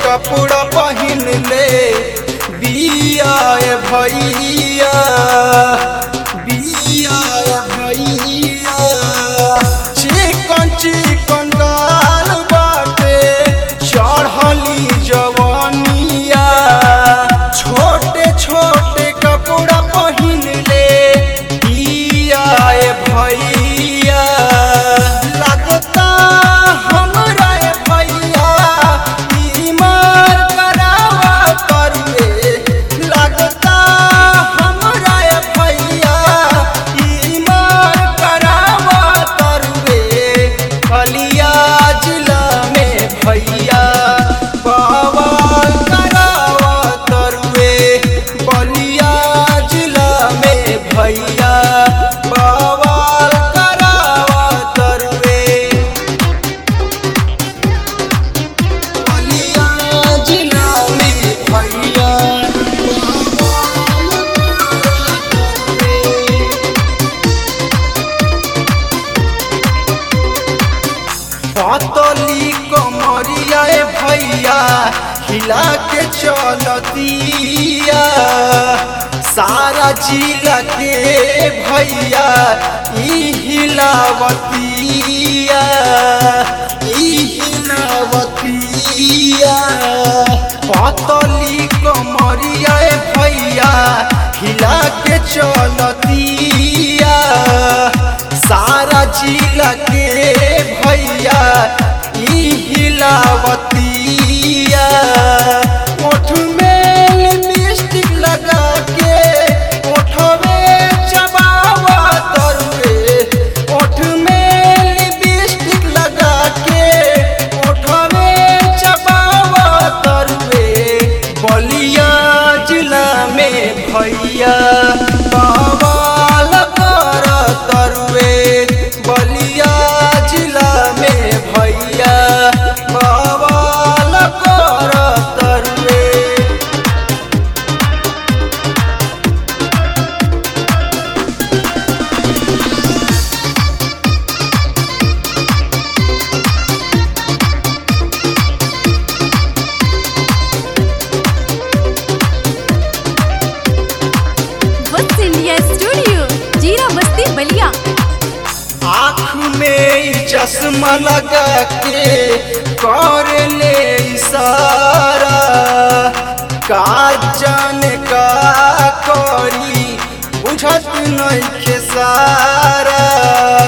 कपड़ा पहिन ले बिया ए भैया बिया ए भैया चिकन चिकन गाल बाटे चढ़ली जवानिया छोटे छोटे कपड़ा पहिन ले बिया ए भैया लगता हमरा ए भैया बीमार करावा करुए लगता हमरा ए भैया बीमार करावा करुए बलिया जिला में भैया बवाल करावा करुए बलिया जिला में भैया बवाल करावा करुए बलिया जिला में भैया पतली कमरिया ए भैया हिला के चलतिया सारा जिला के भैया ई हिलावतिया ई हिलावतिया पतली कमरिया ए भैया हिला के चलतिया सारा जिला के भैया ई हिलावतिया ओठ में लिपस्टिक लगा के ओठवे चबावा तरुए ओठ में लिपस्टिक लगा के ओठवे चबावा तरुए बलिया जिला में भैया बवाल कर तरुए बलिया जिला में भैया बवाल कर तरुए वत्स इंडिया स्टूडियो जीरा बस्ती बलिया आँख में चश्मा लगा के कर ले इशारा का जाने का करी बुझत नहीं सारा